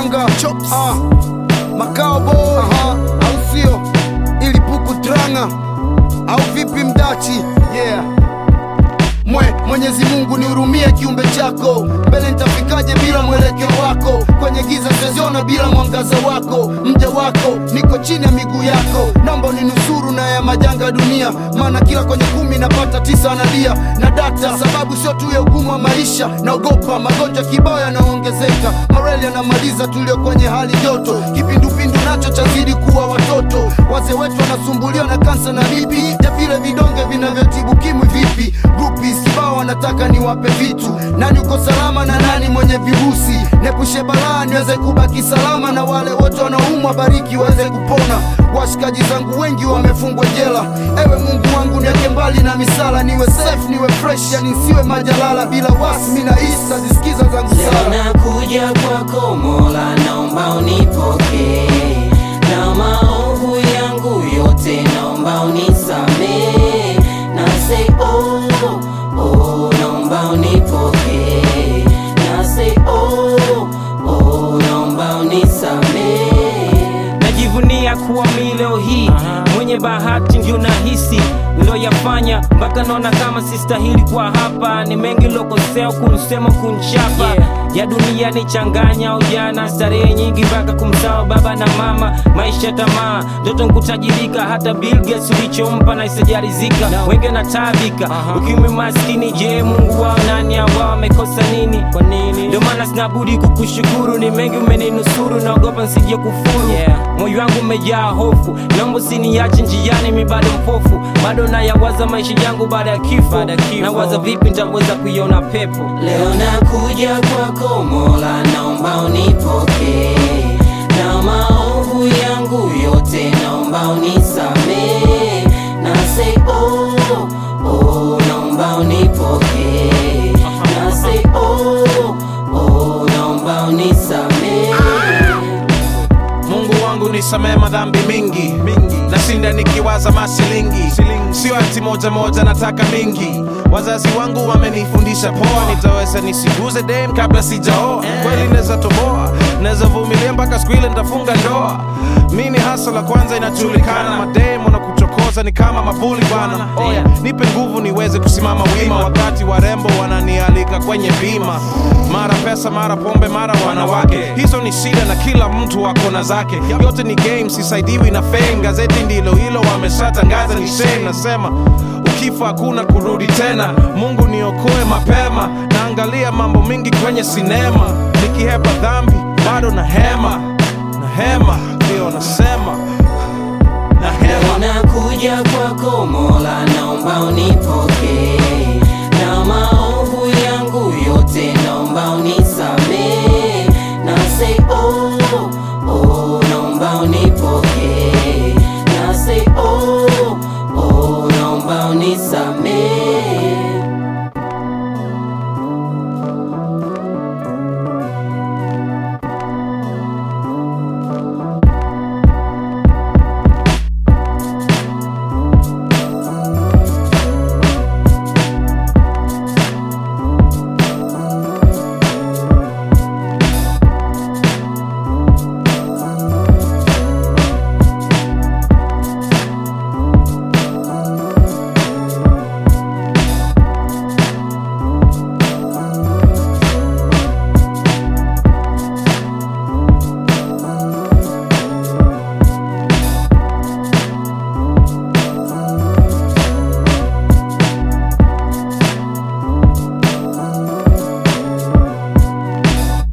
Mwanga ah, Makao Boy au sio? Ili puku tranga au vipi mdachi? Yeah. Mwe, Mwenyezi Mungu nihurumie kiumbe chako, mbele nitafikaje bila mwelekeo wako? Kwenye giza siziona bila mwangaza wako, mja wako niko chini ya miguu yako, naomba uninusuru na ya majanga dunia, maana kila kwenye kumi napata tisa analia na data, sababu sio tu ya ugumu wa maisha, naogopa magonjwa kibao yanaongezeka, mareli yanamaliza tulio kwenye hali joto, kipindupindu nacho chazidi kuwa watoto, wazee wetu wanasumbuliwa na kansa na bibi, ja vile vidonge vinavyotibu kimwi vipi? Groupies kibao wanataka niwape vitu, nani uko salama na nani mwenye virusi? Nepushe balaa niweze kubaki salama, na wale wote wanaumwa bariki waweze kupona. Washikaji zangu wengi wamefungwa jela, ewe Mungu wangu niweke mbali na misala, niwe safe niwe fresh, yani nsiwe majalala bila wasi, mina isa zisikiza zangu Leo sala nakuja kwako Mola, naomba unipokee na maovu yangu yote, naomba unisamee na say oh, oh, naomba unipokee na say oh, oh, naomba unisamee najivunia kuwa mi leo hii mwenye bahati ndio nahisi niloyafanya mpaka naona kama sistahili kwa hapa ni mengi lokosea kunsema kunchapa ya dunia ni changanya ujana starehe nyingi mpaka kumsawa baba na mama maisha tamaa ndoto nkutajirika hata Bill Gates ulichompa na isijarizika wenge na tabika ukimwi maskini je mungu wao nani ambao wamekosa nini kwa nini ndio maana sinabudi kukushukuru ni mengi umeninusuru naogopa nsije kufuru moyo wangu umejaa hofu naomba usiniache njiani mi bado mpofu bado nayawaza maisha yangu baada ya kifo nawaza vipi nitaweza kuiona pepo Leo nakuja kwako Mola, naomba unipokee na maovu yangu yote, naomba unisamee na say oh, oh, naomba unipokee na say oh, oh, naomba unisamee Mungu wangu nisamee madhambi mingi nashinda nikiwaza masilingi sio ati moja moja nataka mingi wazazi wangu wamenifundisha poa nitaweza nisiguze dem kabla sijaoa kweli naweza toboa naweza vumilia mpaka siku ile nitafunga ndoa mi ni hasa la kwanza inajulikana madem wanakuchokoza ni kama mabuli bwana oya nipe nguvu niweze kusimama wima wakati warembo wananialika kwenye bima mara pesa mara pombe mara wanawake hizo ni shida na kila mtu wako na zake yote ni game sisaidiwi na fame gazeti ndilo hilo wameshatangaza ni shame nasema ukifa hakuna kurudi tena mungu niokoe mapema naangalia mambo mingi kwenye sinema nikihepa dhambi bado na hema na hema ndio nasema na Leo hema nakuja kwako Mola, naomba unipokee